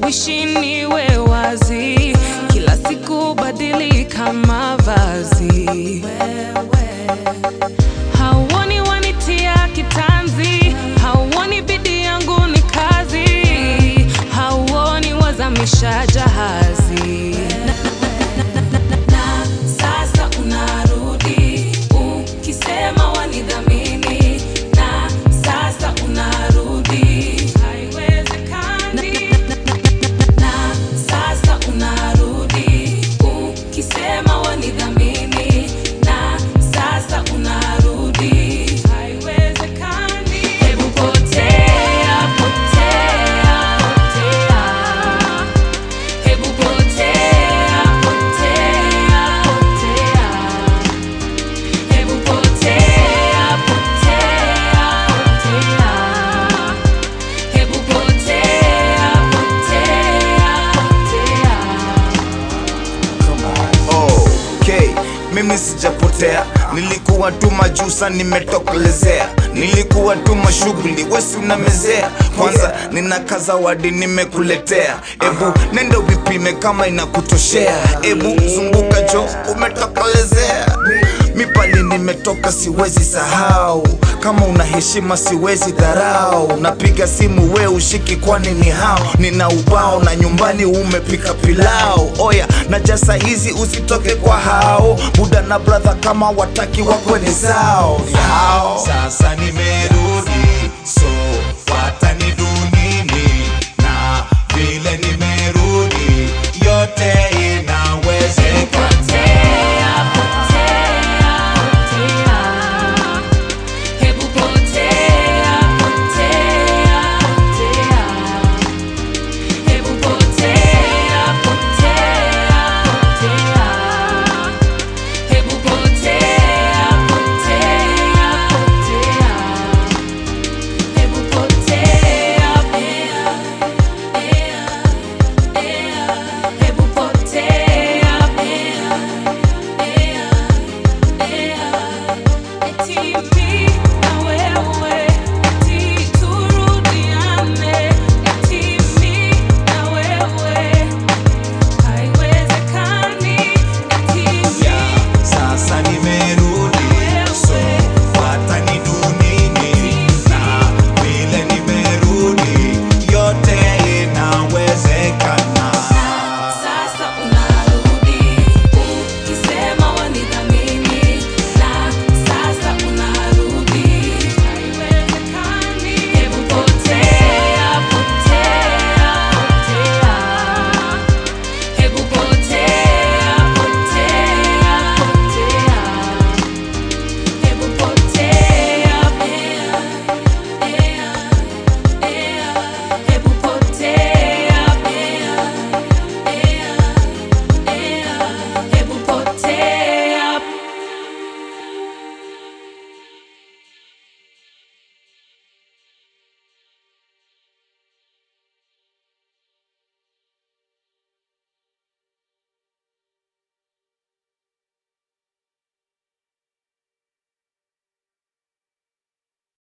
Haijalishi niwe wazi, kila siku badilika mavazi. Hauoni wanitia kitanzi, hauoni bidii yangu ni kazi, hauoni wazamisha jahazi. Na sasa unarudi ukisema wanidhamini, na sasa unarudi haiwezekani. Na sasa unarudi ukisema wanidhamini, na sasa unarudi haiwezekani. Hebu potea, potea, potea. Hebu potea, potea, potea. Hebu potea, potea, potea. Hebu potea, potea, potea. Okay, mimi sijapotea, nilikuwa tu majusa, nimetokelezea, nilikuwa tu mashughuli, wesi unamezea. Kwanza nina kazawadi nimekuletea, ebu nenda vipime kama inakutoshea, ebu zunguka jo, umetokelezea. Mipali nimetoka siwezi sahau, kama una heshima siwezi dharau. Napiga simu we ushiki, kwani ni hao? Nina ubao na nyumbani umepika pilau. Oya na jasa hizi usitoke kwa hao, buda na brother kama wataki wakweni zao. Hao. Sasa nimerudi